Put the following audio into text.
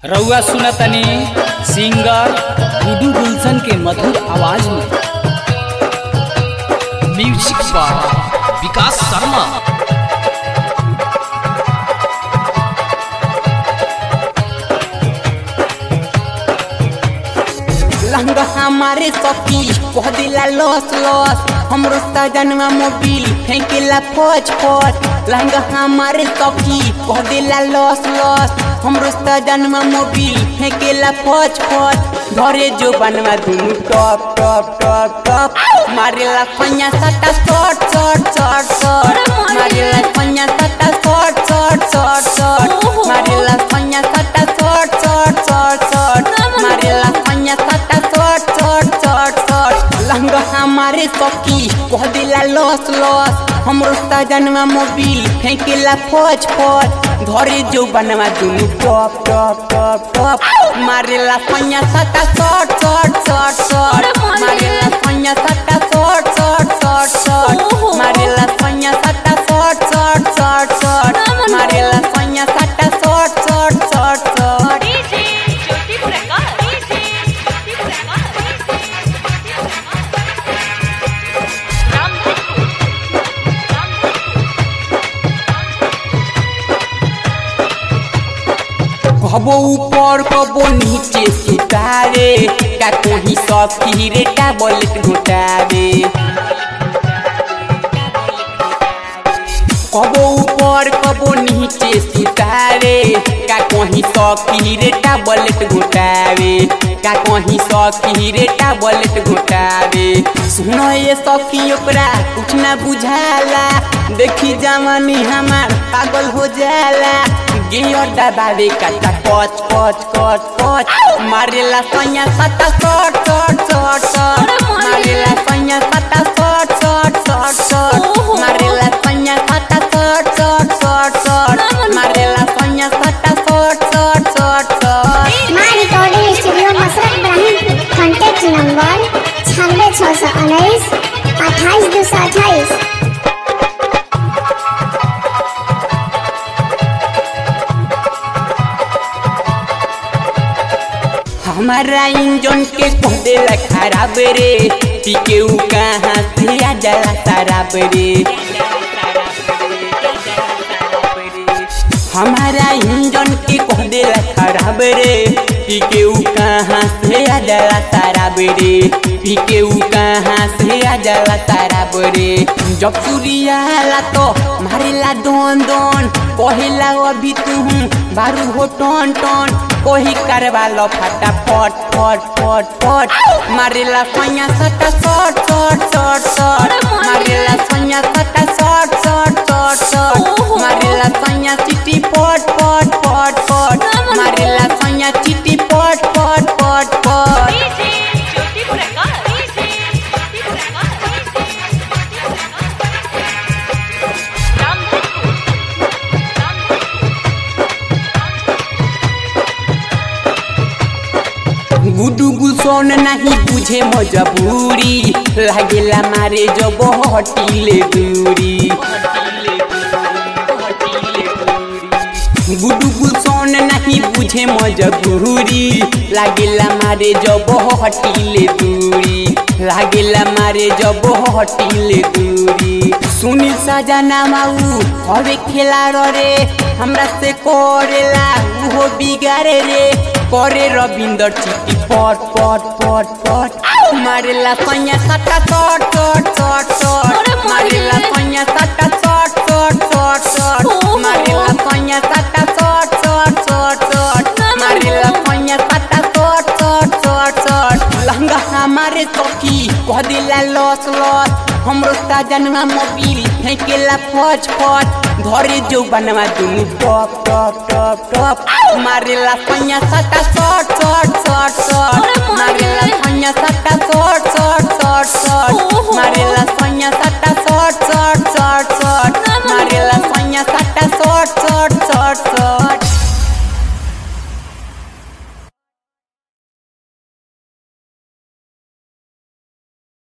रउआ सुनतनी सिंगर गुडू गुलशन के मधुर आवाज में म्यूजिक पर विकास शर्मा लहंगा हमारे सखी कह दिला लॉस लॉस हमरो सजनवा मोबिल फेंकेला फौज फौज लहंगा हमारे सखी कह दिला लॉस लॉस हमरो सजनवा मोबिल फेंकेला फौज फौज घरे जो बनवा दुनु टॉप टॉप टॉप टॉप मारेला फैया सटा शॉट शॉट शॉट शॉट मारेला फैया सटा शॉट शॉट शॉट शॉट मारेला फैया सटा शॉट शॉट शॉट शॉट मारेला फैया सटा शॉट शॉट शॉट शॉट लहंगा हमारे सखी कह दिला लॉस लॉस हमरो सजनवा मोबिल फेंकेला फौज फौज घरे जो बनवा दुनु टॉप टॉप टॉप टॉप मारेला फैया सटा शॉट शॉट शॉट शॉट मारेला फैया सटा शॉट शॉट शॉट शॉट मारेला फैया सटा शॉट शॉट शॉट शॉट मारेला फैया सटा shot shot shot shot DJ Jyoti Prakash. DJ Jyoti Prakash. Ramdhanu. कबो ऊपर कबो नीचे सुतारे का कोही सखी रे टैबलेट घुटावे कबो ऊपर कबो नीचे सुतारे का कोही सखी रे टैबलेट घुटावे का कोही सखी रे टैबलेट घुटावे सुनो ये सखी ओकरा कुछ ना बुझाला देखी जवानी हमार पागल हो जाला गियर दबावे काटा कच कच कच कच मारेला सैया सटा शॉट शॉट शॉट शॉट मारेला सैया सटा शॉट शॉट शॉट शॉट मारेला सैया सटा शॉट शॉट शॉट शॉट मारेला सैया सटा शॉट शॉट शॉट शॉट माँ recording studio Masrat Ibrahim contact number छियानवे छः सौ उन्नीस अट्ठाईस दो सौ अट्ठाईस हमारा इंजन के कह देला खराब रे पीके उ कहाँ से आ जाला शराब रे हमारा इंजन के कह देला खराब रे पीके उ कहाँ से आ जाला शराब रे पीके उ कहाँ से आ जाला शराब रे जब सूर्याला तो मारेला दोन दोन कहेला अभी तू बारू हो टन टन कोही करवा लो फटा फट फट फट फट मारेला सैया सटा शॉट शॉट शॉट शॉट मारेला सैया सटा शॉट शॉट शॉट शॉट मारेला सैया चिटी पट पट पट पट मारेला सैया चिटी पट पट पट पट DJ Jyoti Prakash. DJ Jyoti Prakash. Ramdhanu. गुडू गुलसन नहीं बुझे मजबूरी लागेला मारे जब हटिले दूरी गुडू गुलसन नहीं बुझे मजबूरी लागेला मारे जब हटिले दूरी लागेला मारे जब हटिले दूरी सुनील सजना माऊ हवे खेला रे हमरा से करेला उहो बिगारे रे करे रविंदर चिट्टी पट पट पट पट मारेला सैया सटा शॉट शॉट शॉट शॉट मारेला सैया सटा शॉट शॉट शॉट शॉट मारेला सैया सटा शॉट शॉट शॉट शॉट मारेला सैया सटा शॉट शॉट शॉट शॉट लहंगा हमारे सखी कह दिला लॉस लॉस हमरो सजनवा मोबिल फेंकेला फौज फौज घरे जो बनवा दुनु टॉप टॉप टॉप टॉप मारेला सैया सटा शॉट शॉट शॉट शॉट मारेला सैया सटा शॉट शॉट शॉट शॉट मारेला सैया सटा